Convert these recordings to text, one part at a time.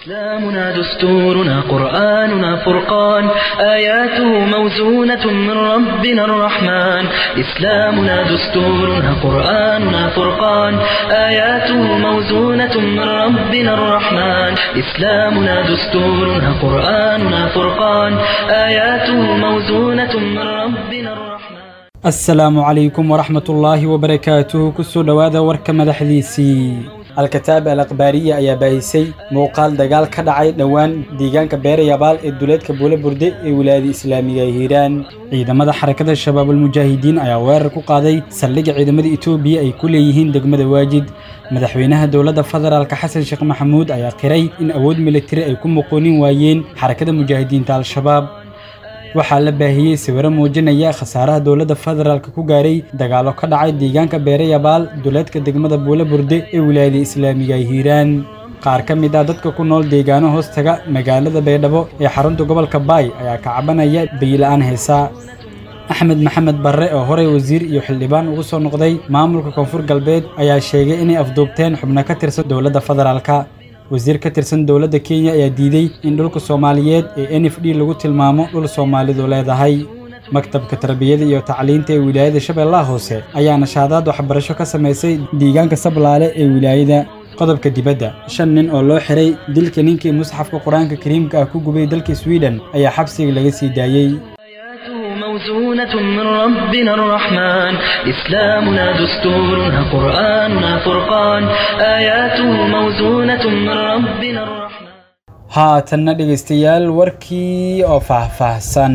إسلامنا دستورنا قرآننا فرقان آياته موزونة من ربنا الرحمن إسلامنا دستورنا قرآننا فرقان آياته موزونة من ربنا الرحمن إسلامنا دستورنا قرآننا فرقان آياته موزونة من ربنا الرحمن asalaamu calaykum waraxmat ullaahi wabarakaatuhu kusoo dhowaada warka madaxdiisii alkataab al akhbaariya ayaa baahisay muuqaal dagaal ka dhacay dhowaan deegaanka beerayabaal ee duleedka buule burde ee wilaayada islaamiga ee hiiraan ciidamada xarakada shabaabulmujaahidiin ayaa weerar ku qaaday saldhigga ciidamada etoobiya ay ku leeyihiin degmada waajid madaxweynaha dowladda federaalka xasan sheekh maxamuud ayaa qiray in awood militari ay ku muqoonin waayeen xarakada mujaahidiinta al-shabaab waxaa la baahiyey sawiro muujinaya khasaaraha dowladda federaalk ku gaaray dagaallo ka dhacay deegaanka beerayabaal duleedka degmada buule burde ee wilaayada islaamiga ay hiiraan qaar ka mid ah dadka ku nool deegaano hoostaga magaalada baydhabo ee xarunta gobolka baay ayaa ka cabanaya bayla-aan heesa axmed maxamed barre oo horey wasiir iyo xildhibaan ugu soo noqday maamulka koonfur galbeed ayaa sheegay inay afduubteen xubno ka tirsan dowladda federaalka wasiir ka tirsan dowladda kenya ayaa diiday in dhulka soomaaliyeed ee n f d lagu tilmaamo dhul soomaalidu leedahay maktabka tarbiyada iyo tacliinta ee wilaayada shabeellaha hoose ayaa nashaadaad waxbarasho ka samaysay deegaanka sablaale ee wilaayada qodobka dibadda shan nin oo loo xiray dilka ninkii musxafka qur-aanka kariimka ah ku gubay dalka sweden ayaa xabsiga laga sii daayey موزونة من ربنا الرحمن إسلامنا دستورنا قرآننا فرقان آياته موزونة من ربنا الرحمن haatanna dhegaystayaal warkii oo faahfaahsan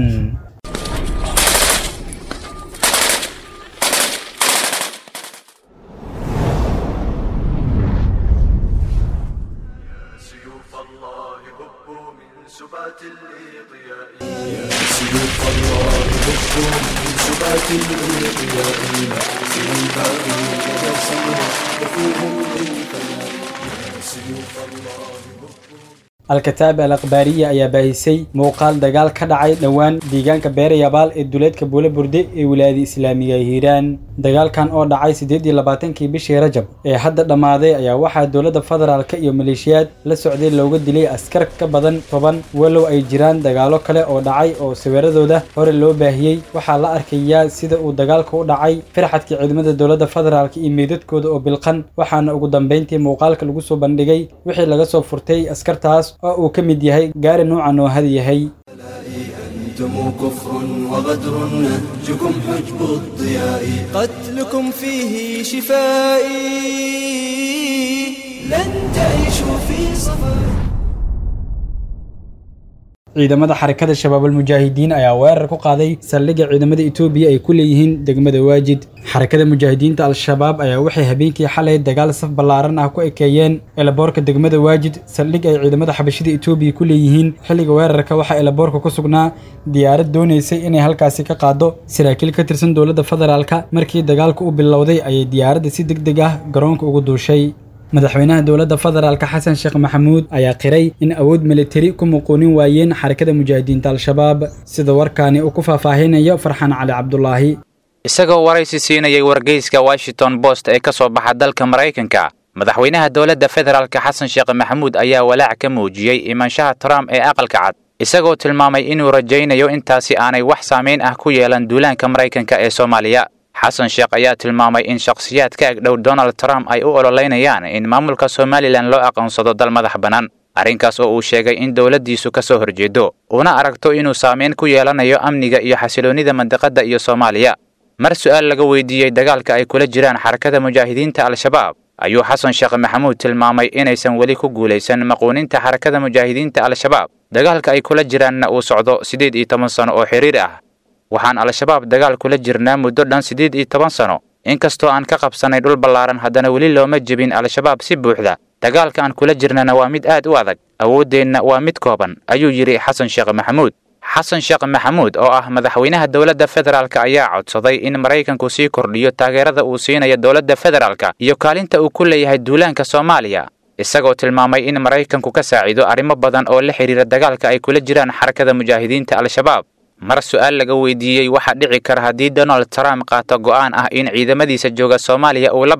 سيوف الله هبوا من سبات الإضياء يا سيوف الله هبوا من سبات الإضياء سيباغي يدسوا وفوهم للفناء يا سيوف الله هبوا alkataab al akhbaariya ayaa baahisay muuqaal dagaal ka dhacay dhowaan deegaanka beerayabaal ee duleedka buule burde ee wilaayada islaamiga ee hiiraan dagaalkan oo dhacay siddeed iyo labaatankii bishii rajab ee hadda dhammaaday ayaa waxaa dowladda federaalka iyo maleeshiyaad la socday looga dilay askar ka badan toban walow ay jiraan dagaallo kale oo dhacay oo sawiradooda hore loo baahiyey waxaa la arkayaa sida uu dagaalka u dhacay firxadka ciidamada dowladda federaalka iyo meydadkooda oo bilqan waxaana ugu dambeyntii muuqaalka lagu soo bandhigay wixii laga soo furtay askartaas oo uu ka mid yahay gaari nuucan oo had yahay أنتم كفر وغدر نهجكم حجب الضياء قتلكم فيه شفائي لن تعيشوا في صفاء ciidamada xarakada shabaabulmujaahidiin ayaa weerar ku qaaday saldhigga ciidamada etoobiya ay ku leeyihiin degmada waajid xarakada mujaahidiinta al-shabaab ayaa waxay habeenkii xalay dagaal saf ballaaran ah ku ekeeyeen elaboorka degmada waajid saldhig ay ciidamada xabashida etoobiya ku leeyihiin xilliga weerarka waxaa elaboorka ku sugnaa diyaarad doonaysay inay halkaasi ka qaado saraakiil ka tirsan dowladda federaalka markii dagaalku u bilowday ayay diyaaradda si deg deg ah garoonka ugu duushay madaxweynaha dowladda federaalka xasan sheekh maxamuud ayaa qiray in awood militari ku muquunin waayeen xarakada mujaahidiinta al-shabaab sida warkaani uu ku faahfaahinayo farxaan cali cabdulaahi isagoo waraysi siinayay wargeyska washington post ee ka soo baxa dalka maraykanka madaxweynaha dowladda federaalka xasan sheekh maxamuud ayaa walaac ka muujiyey imaanshaha trump ee aqalka cad isagoo tilmaamay inuu rajaynayo intaasi aanay wax saamayn ah ku yeelan duulaanka maraykanka ee soomaaliya xasan sheekh ayaa tilmaamay in shakhsiyaad ka agdhow donald trump ay u ololeynayaan in maamulka somalilan loo aqoonsado dal madax bannaan arrinkaas oo uu sheegay in dowladdiisu ka soo horjeedo una aragto inuu saamayn ku yeelanayo amniga iyo xasiloonnida mandiqadda iyo soomaaliya mar su'aal laga weydiiyey dagaalka ay kula jiraan xarakada mujaahidiinta al-shabaab ayuu xasan sheekh maxamuud tilmaamay inaysan weli ku guulaysan maquuninta xarakada mujaahidiinta al-shabaab dagaalka ay kula jiraanna uu socdo siddeed iyo toban sano oo xiriir ah waxaan al-shabaab dagaal kula jirnaa muddo dhan siddeed iyo toban sano inkastoo aan ka qabsannay dhul ballaaran haddana weli looma jebin al-shabaab si buuxda dagaalka aan kula jirnana waa mid aad u adag awooddeenna waa mid kooban ayuu yidhi xasan sheekh maxamuud xasan sheekh maxamuud oo ah madaxweynaha dowladda federaalka ayaa codsaday in maraykanku sii kordhiyo taageerada uu siinayo dowladda federaalka iyo kaalinta uu ku leeyahay duulaanka soomaaliya isagoo tilmaamay in maraykanku ka saaciido arrimo badan oo la xidhiira dagaalka ay kula jiraan xarakada mujaahidiinta al-shabaab mar su'aal laga weydiiyey waxaa dhici kara haddii donald trump qaato go'aan ah in ciidamadiisa jooga soomaaliya uu la baxo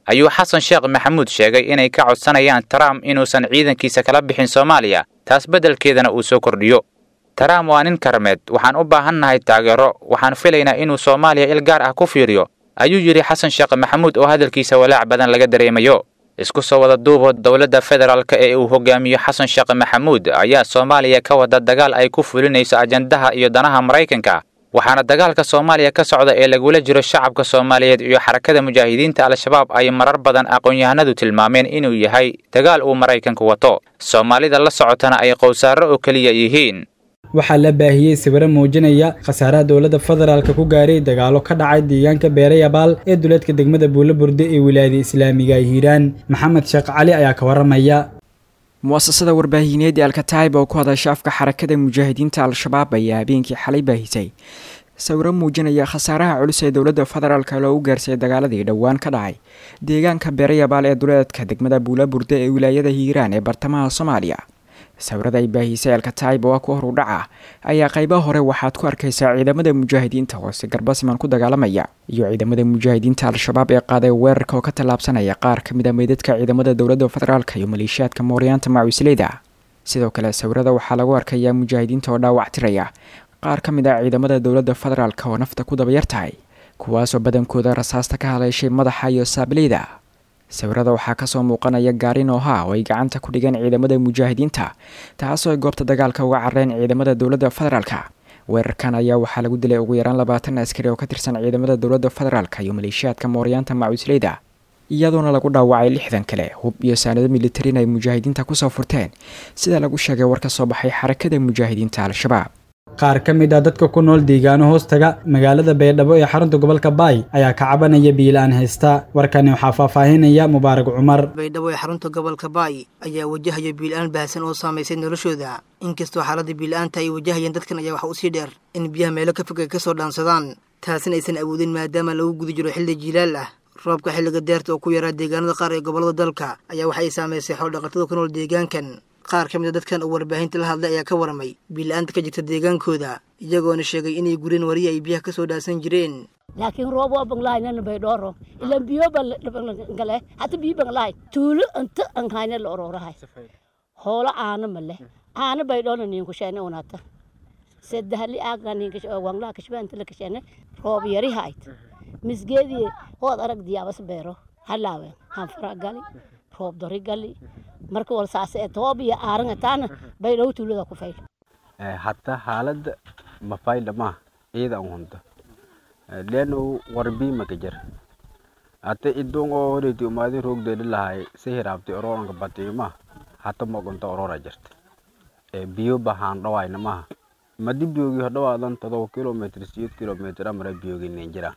ayuu xasan sheekh maxamuud sheegay inay ka codsanayaan trump inuusan ciidankiisa kala bixin soomaaliya taas beddelkeedana uu soo kordhiyo trump waa nin karmeed waxaan u baahannahay taageero waxaan filaynaa inuu soomaaliya il gaar ah ku fiiriyo ayuu yidhi xasan sheekh maxamuud oo hadalkiisa walaac badan laga dareemayo isku soo wada duubo dowladda federaalk ee uu hogaamiyo xasan sheekh maxamuud ayaa soomaaliya ka wada dagaal ay ku fulinayso ajandaha iyo danaha maraykanka waxaana dagaalka soomaaliya ka socda ee lagula jiro shacabka soomaaliyeed iyo xarakada mujaahidiinta al-shabaab ay marar badan aqoon-yahanadu tilmaameen inuu yahay dagaal uu maraykanku wato soomaalida la socotana ay qowsaaro oo keliya yihiin waxaa la baahiyey sawiro muujinaya khasaaraha dowladda federaalka ku gaaray dagaalo ka dhacay deegaanka beerayabaal ee duleedka degmada buulo burde ee wilaayada islaamiga hiiraan maxamed sheekh cali ayaa ka waramaya muasasada warbaahineed ee alkataib oo ku hadasha afka xarakada mujaahidiinta al-shabaab ayaa habeenkii xalay baahisay sawiro muujinaya khasaaraha culus ee dowladda federaalk loogu gaarsiiyay dagaaladii dhowaan ka dhacay deegaanka beerayabaal ee duleedka degmada buula burde ee wilaayada hiiraan ee bartamaha soomaaliya sawirada ay baahisay alkataib oo ah ku horu dhaca ayaa qaybaha hore waxaad ku arkaysaa ciidamada mujaahidiinta hoose garbasiman ku dagaalamaya iyo ciidamada mujaahidiinta al-shabaab ee qaaday weerarka oo ka tallaabsanaya qaar ka mid a meydadka ciidamada dowladda federaalk iyo maleeshiyaadka mooryaanta macuusleyda sidoo kale sawirada waxaa lagu arkayaa mujaahidiinta oo dhaawac tiraya qaar ka mid ah ciidamada dowladda federaalk oo nafta ku dabayar tahay kuwaasoo badankooda rasaasta ka haleeshay madaxa iyo saabileyda sawirada waxaa kasoo muuqanaya gaari nooha oo ay gacanta ku dhigeen ciidamada mujaahidiinta taasoo ay goobta dagaalka uga carareen ciidamada dowladda federaalka weerarkan ayaa waxaa lagu dilay ugu yaraan labaatan askari oo ka tirsan ciidamada dowladda federaalka iyo maleeshiyaadka mooryaanta macuusleyda iyadoona lagu dhaawacay lixdan kale hub iyo saanado militarin ay mujaahidiinta kusoo furteen sida lagu sheegay war ka soo baxay xarakada mujaahidiinta al-shabaab qaar ka mid ah dadka ku nool deegaano hoostaga magaalada baydhabo ee xarunta gobolka baay ayaa ka cabanaya biilaan haysta warkani waxaa faahfaahinaya mubaarag cumar baydhabo ee xarunta gobolka baay ayaa wajahaya biilaan baahsan oo saamaysay noloshooda inkastoo xaaladda biila-aanta ay wajahayeen dadkan ayaa waxa usii dheer in biyaha meelo ka fog ay ka soo dhaansadaan taasina aysan awoodin maadaama lagu guda jiro xilli jiilaal ah roobka xilliga deerta oo ku yaraa deegaanada qaar ee gobollada dalka ayaa waxa ay saamaysay xool-dhaqatada ku nool deegaankan qaar ka mid a dadkan uu warbaahinta la hadlay ayaa ka waramay biila-aanta ka jirta deegaankooda iyagoona sheegay inay gureen wariya ay biyaha ka soo dhaasan jireen laakiin roob waa banglahaynana baydhooro ilan biyo bangale hata biyo banglahay tuulo inta anhayna la oroorahay hoolo aana male aana baydhoona ninku sheene unata sadahli aaga ninka wanglaha kashbaanta la kasheene roob yari hayd misgeedii hood arag diyaabas beero halaawe hanfara gali roob dori gali marka war saase ee toob iyo aaran taana baydhow tuulada ku fayl hatta xaaladda mafayda ma ciida an hunta leno warbi maka jar hata idong oo horeti umaadin roogdeedi lahay si hiraabti ororanka batiyo ma hata mogonta orora jirta biyo bahaan dhawayna maha madi biyogi hodhawaadan todoba kilomitr siyeed kilomitr amara biyogineen jiraan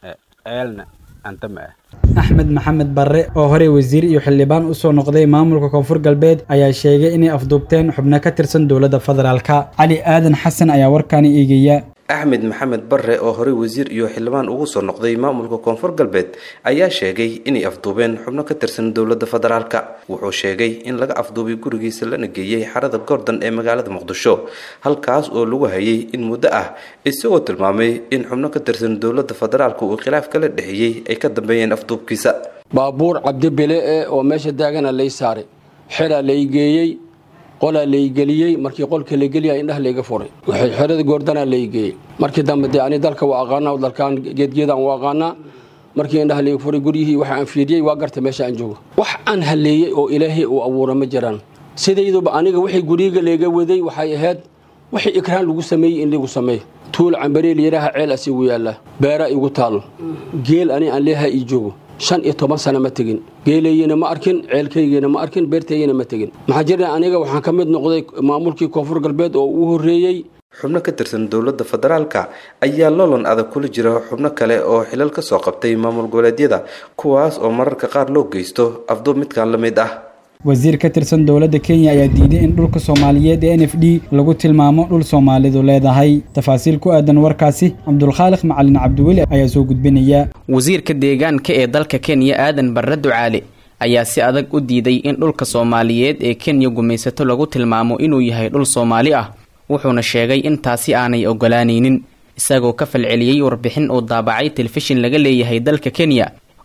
ceelna anta ma ah axmed maxamed barre oo horey wasiir iyo xildhibaan usoo noqday maamulka koonfur galbeed ayaa sheegay inay afduubteen xubno ka tirsan dowladda federaalka cali aadan xasan ayaa warkaani eegaya axmed maxamed barre oo horey wasiir iyo xildhibaan ugu soo noqday maamulka koonfur galbeed ayaa sheegay inay afduubeen xubno ka tirsan dowladda federaalka wuxuu sheegay in laga afduubay gurigiisa lana geeyey xarada gordon ee magaalada muqdisho halkaas oo lagu hayay in muddo ah isagoo tilmaamay in xubno ka tirsan dowladda federaalka uu khilaaf kala dhexeeyey ay ka dambeeyeen afduubkiisa baabuur cabdibile e oo meesha daagana lay saaray xeraa lay geeyey qolaa laygeliyey markii qolka la geliya indhaha layga furay waxay xerada goordanaa laygeeyey markii dambe dee ani dalka waa aqaanaa dalkaan geedgeedaan waa aqaanaa markii indhaha layga furay guryihii waxa aan fiiriyey waa garta meesha aan joogo wax aan haleeyey oo ilaahay uu abuura ma jiraan sidayduba aniga wixii guriga layga waday waxay ahayd wixii ikraan lagu sameeyey in lagu sameeyo tuul cambareel yaraha ceel asigu yaalla beera igu taalo geel ani aan leeyaha ii joogo shan iyo toban sano ma tegin geelaygina ma arkin ceelkaygina ma arkin beertaygina ma tegin maxaa jira aniga waxaan ka mid noqday maamulkii koonfur galbeed oo uu horreeyey xubno ka tirsan dowladda federaalka ayaa loolan adag kula jira xubno kale oo xilal ka soo qabtay maamul goboleedyada kuwaas oo mararka qaar loo geysto afduub midkan la mid ah wasiir ka tirsan dowladda kenya ayaa diiday in dhulka soomaaliyeed ee n f d lagu tilmaamo dhul soomaalidu leedahay tafaasiil ku aadan warkaasi cabdulkhaaliq macalin cabdiweli ayaa soo gudbinaya wasiirka deegaanka ee dalka kenya aadan barre ducaale ayaa si adag u diiday in dhulka soomaaliyeed ee kenya gumaysato lagu tilmaamo inuu yahay dhul soomaali ah wuxuuna sheegay in taasi aanay ogolaanaynin isagoo ka falceliyey warbixin uu daabacay telefishin laga leeyahay dalka kenya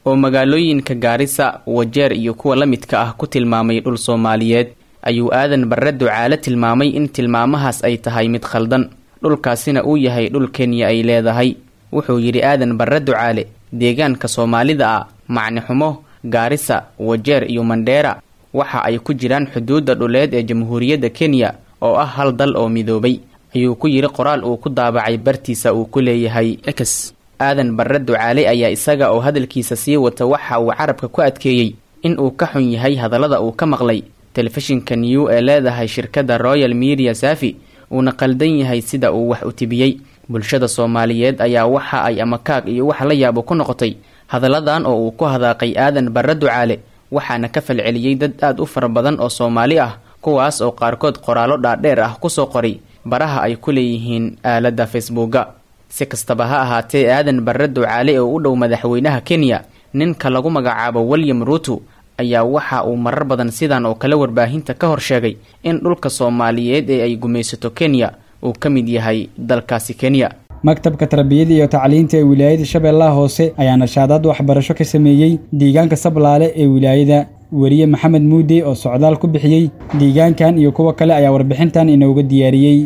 oo magaalooyinka gaarisa wajeer iyo kuwa la midka ah ku tilmaamay dhul soomaaliyeed ayuu aadan barre ducaale tilmaamay in tilmaamahaas ay tahay mid khaldan dhulkaasina uu yahay dhul kenya ay leedahay wuxuu yidhi aadan barre ducaale deegaanka soomaalida ah macni xumo gaarisa wajeer iyo mandheera waxa ay ku jiraan xuduudda dhuleed ee jamhuuriyadda kenya oo ah hal dal oo midoobay ayuu ku yidhi qoraal uu ku daabacay bartiisa uu ku leeyahay ex aadan barre ducaale ayaa isaga oo hadalkiisa sii wata waxa uu carabka ku adkeeyey in uu ka xun yahay hadallada uu ka maqlay telefishinka new ee leedahay shirkadda royal media safi uuna qaldan yahay sida uu wax u tibiyey bulshada soomaaliyeed ayaa waxa ay amakaag iyo wax la yaabo ku noqotay hadalladan oo uu ku hadaaqay aadan barre ducaale waxaana ka falceliyey dad aad u fara badan oo soomaali ah kuwaas oo qaarkood qoraallo dhaadheer ah kusoo qoray baraha ay ku leeyihiin aaladda facebooka si kastaba ha ahaatee aadan barre ducaale oo u dhow madaxweynaha kenya ninka lagu magacaabo william ruuto ayaa waxa uu marar badan sidan oo kale warbaahinta ka hor sheegay in dhulka soomaaliyeed ee ay gumaysato kenya uu ka mid yahay dalkaasi kenya maktabka tarbiyada iyo tacliinta ee wilaayada shabeellaha hoose ayaa nashaadaad waxbarasho ka sameeyey deegaanka sablaale ee wilaayada weriye maxamed muude oo socdaal ku bixiyey deegaankan iyo kuwo kale ayaa warbixintan inooga diyaariyey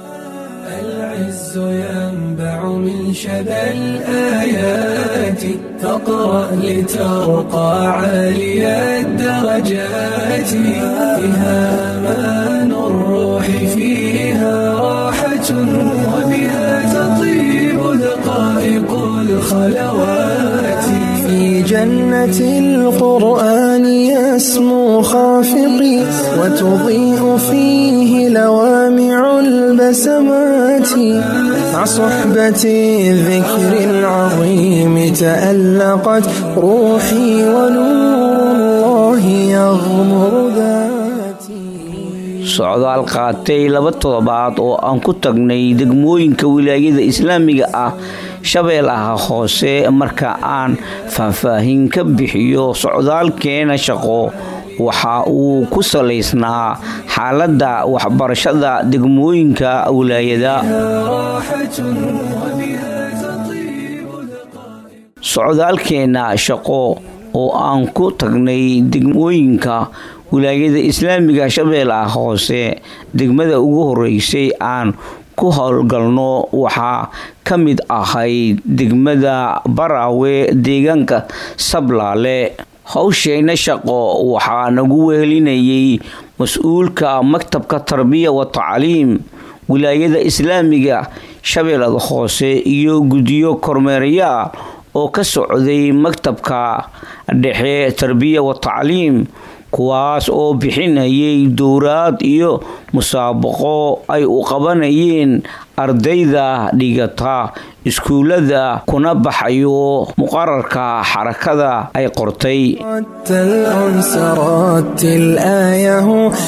العز ينبع من شذا الآيات فاقرأ لترقى عالي الدرجات فيها أمان الروح فيها راحة وبها تطيب دقائق الخلوات في جنة القرآن يسمو خافقي وتضيء فيه لوامع البسمات مع صحبة الذكر العظيم تألقت روحي ونور الله يغمر ذاتي socdaal qaatay laba toddobaad oo aan ku tagnay degmooyinka wilaayada islaamiga ah shabeellaha hoose marka aan faahfaahin ka bixiyo socdaalkeena shaqo waxa uu ku salaysnaa xaaladda waxbarashada degmooyinka wilaayada socdaalkeena shaqo oo aan ku tagnay degmooyinka wilaayada islaamiga shabeellaha hoose degmada ugu horeysay aan ku howlgalno waxaa ka mid ahayd degmada baraawe deegaanka sablaale howsheyna shaqo waxaa nagu wehelinayay mas-uulka maktabka tarbiya wa tacliim wilaayada islaamiga shabeellada hoose iyo guddiyo kormeerayaa oo ka socday maktabka dhexe tarbiya wa tacliim kuwaas oo bixinayay dowraad iyo musaabaqo ay u qabanayeen ardayda dhigata iskuullada kuna baxayo muqararka xarakada ay qortay الأنس رتل آيه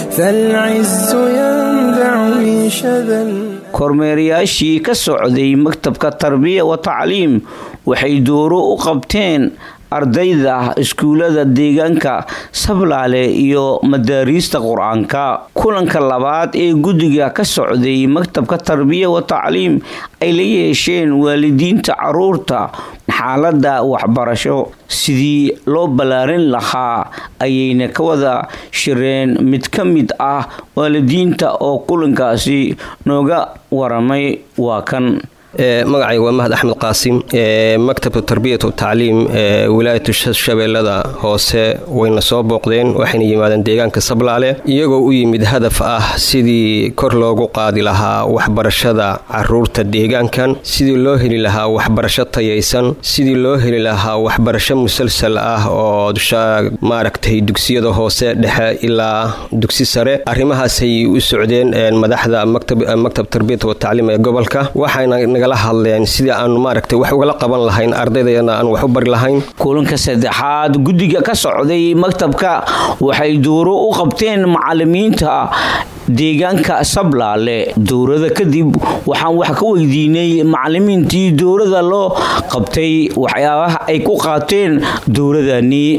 فالعز ينبع من شذا kormeerayaashii ka socday maktabka tarbiya wa tacliim waxay dooro u qabteen ardayda iskuullada deegaanka sablaale iyo madaariista qur-aanka kulanka labaad ee guddiga ka socday maktabka tarbiya wa tacliim ay la yeesheen waalidiinta caruurta xaaladda waxbarasho sidii loo ballaarin lahaa ayayna ka wada shireen mid ka mid ah waalidiinta oo kulankaasi nooga waramay waa kan magacayga waa mahad axmed qaasim maktabka tarbiyat tacliim wilaayatu shabeellada hoose wayna soo booqdeen waxayna yimaadeen deegaanka sablaale iyagoo u yimid hadaf ah sidii kor loogu qaadi lahaa waxbarashada caruurta deegaankan sidii loo heli lahaa waxbarasho tayaysan sidii loo heli lahaa waxbarasho musalsal ah oo maaragtay dugsiyada hoose dhexe ilaa dugsi sare arrimahaasay u socdeen madaxda maktab tarbiyat watacliim ee gobolka waxayna nagala hadleen sidii aanu maaragtay wax ugala qaban lahayn ardaydayana aan wax u bari lahayn kulanka saddexaad guddiga ka socday maktabka waxay dooro u qabteen macalimiinta deegaanka sablaale dowrada kadib waxaan wax ka weydiinay macalimiintii dowrada loo qabtay waxyaabaha ay ku qaateen dowradani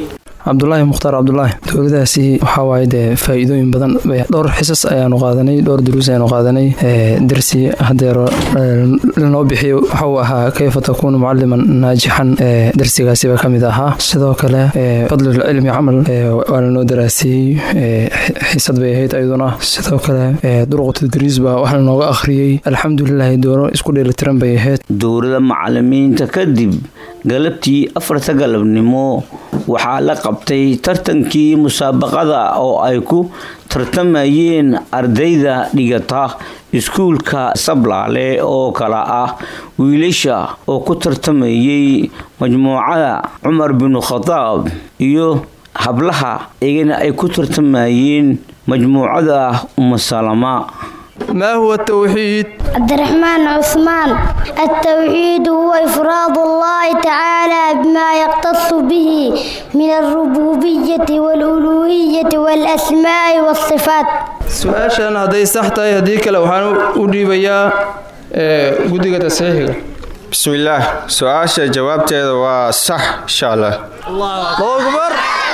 cabdulaahi mukhtaar cabdulaahi dowladahaasi waxaa waaye dee faa'iidooyin badan dhowr xisas ayaanu qaadanay dhowr duruus ayaanu qaadanay darsi hadeero lanoo bixiyo waxauu ahaa kayfa takuunu mucaliman naajixan darsigaasiba ka mid ahaa sidoo kale fadlulcilmi camal waa lanoo daraasiyey xisad bay ahayd ayaduna sidoo kale duruqu tadriis baa wax lanooga akhriyey alxamdulilahi doono isku dheelitiran bay ahayd dowlada macalimiinta kadib galabtii afarta galabnimo waxaa la qabtay tartankii musaabaqada oo ay ku tartamayeen ardayda dhigata iskuulka sablaale oo kala ah wiilasha oo ku tartamayay majmuucada cumar binu khadaab iyo hablaha iyagana ay ku tartamayeen majmuucada umasalama ما هو التوحيد؟ عبد الرحمن عثمان التوحيد هو إفراد الله تعالى بما يختص به من الربوبية والألوهية والأسماء والصفات su-aashan hadday sax tahay haddii kale waxaan u dhiibayaa guddiga tasxiixiga bismillaah su-aasha jawaabteeda waa sax insha allah akbar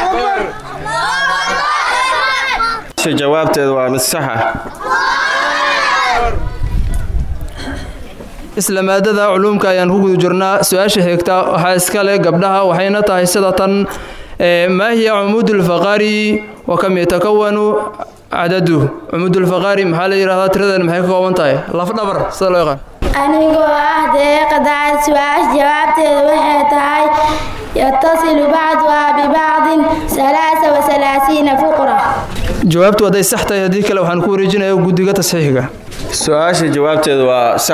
jawaabteeda waa mid sax ah isla maadada culuumka ayaan ku guda jirnaa su-aasha xigta waxaa iska leh gabdhaha waxayna tahay sida tan maa hiya cumuudulfaqaari wa kam yatakawanu cadadu cumuudulfaqaari maxaa la yidhahdaa tiradan maxay ka kooban tahay lafdhabar sida loo yaqaan anigoo ah deeqadaca su-aasha jawaabteeda waxay tahay yatasilu bacduhaa bibacdin alaasa wasalaasiina fuqra jawaabtu hadday sax tahay haddii kale waxaan ku wareejinaya guddiga tasxiixiga su-aasha jawaabteeda waa sax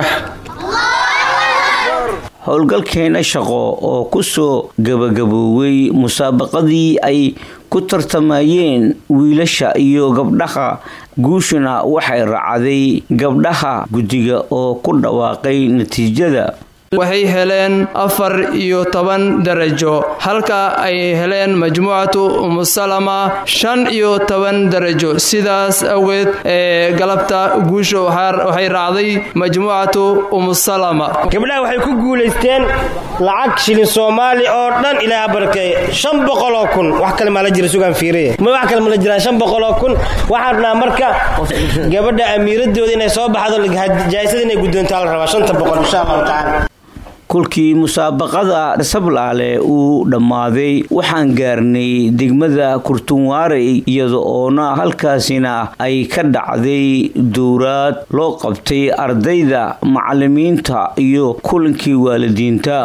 howlgalkeena shaqo oo ku soo gabagabooway musaabaqadii ay ku tartamayeen wiilasha iyo gabdhaha guushuna waxay raacday gabdhaha guddiga oo ku dhawaaqay natiijada waxay heleen afar iyo toban darajo halka ay heleen majmuucatu umusalama shan iyo toban darajo sidaas awgeed ee galabta guusha waxay raacday majmuucatu umusalama gabdhaha waxay ku guulaysteen lacag shilin soomaali oo dhan ilaaha barakeeye shan boqoloo kun wax kale maa la jira sugaan fiiriye ma wax kale ma la jiraan shan boqoloo kun waxaan rabnaa marka gabadha amiiradooda inay soo baxdo jaayisada inay guddoontaa la rabaa shanta boqol insha allahu tacaala kolkii musaabaqada sablaale uu dhammaaday waxaan gaarnay degmada kurtunwaarey iyada oona halkaasina ay ka dhacday dowraad loo qabtay ardayda macalimiinta iyo kulankii waalidiinta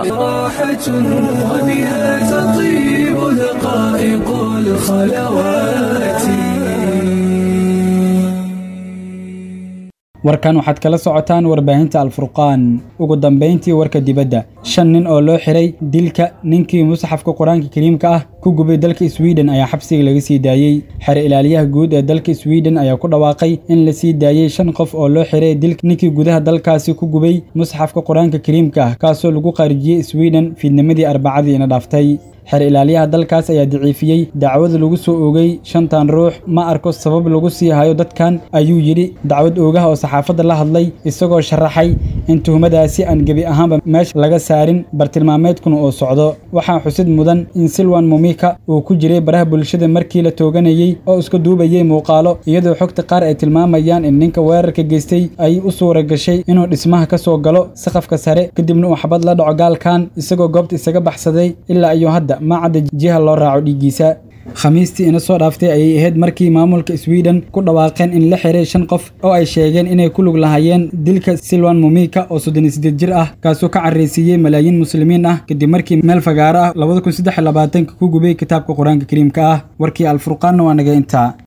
warkan waxaad kala socotaan warbaahinta alfurqaan ugu dambayntii warka dibadda shan nin oo loo xiray dilka ninkii musxafka qur-aanka kariimka ah ku gubay dalka swiden ayaa xabsiga laga sii daayey xer ilaaliyaha guud ee dalka swiden ayaa ku dhawaaqay in la sii daayey shan qof oo loo xiray dilka ninkii gudaha dalkaasi ku gubay musxafka qur-aanka kariimka ah kaasoo lagu qaarijiyey swiden fiidnimadii arbacadii ina dhaaftay xeer ilaaliyaha dalkaas ayaa daciifiyey dacwad lagu soo oogay shantan ruux ma arko sabab lagu sii hayo dadkan ayuu yidhi dacwad oogaha oo saxaafadda la hadlay isagoo sharaxay in tuhmadaasi aan gebi ahaanba meesha laga saarin bartilmaameedkuna uu socdo waxaa xusid mudan in silwan mumika uu ku jiray baraha bulshada markii la tooganayey oo iska duubayay muuqaalo iyadoo xogta qaar ay tilmaamayaan in ninka weerarka geystay ay u suura gashay inuu dhismaha ka soo galo saqafka sare kadibna uu xabad la dhaco gaalkan isagoo goobta isaga baxsaday ilaa iyo hadda ma cadda jiha loo raaco dhiiggiisa khamiistii ina soo dhaaftay ayay ahayd markii maamulka sweden ku dhawaaqeen in la xiray shan qof oo ay sheegeen inay ku lug lahayeen dilka silwan mumika oo soddon iyo siddeed jir ah kaasoo ka carraysiiyey malaayiin muslimiin ah kadib markii meel fagaaro ah labada kun saddex iyo labaatanka ku gubay kitaabka qur-aanka kariimka ah warkii alfurqaanna waa naga intaa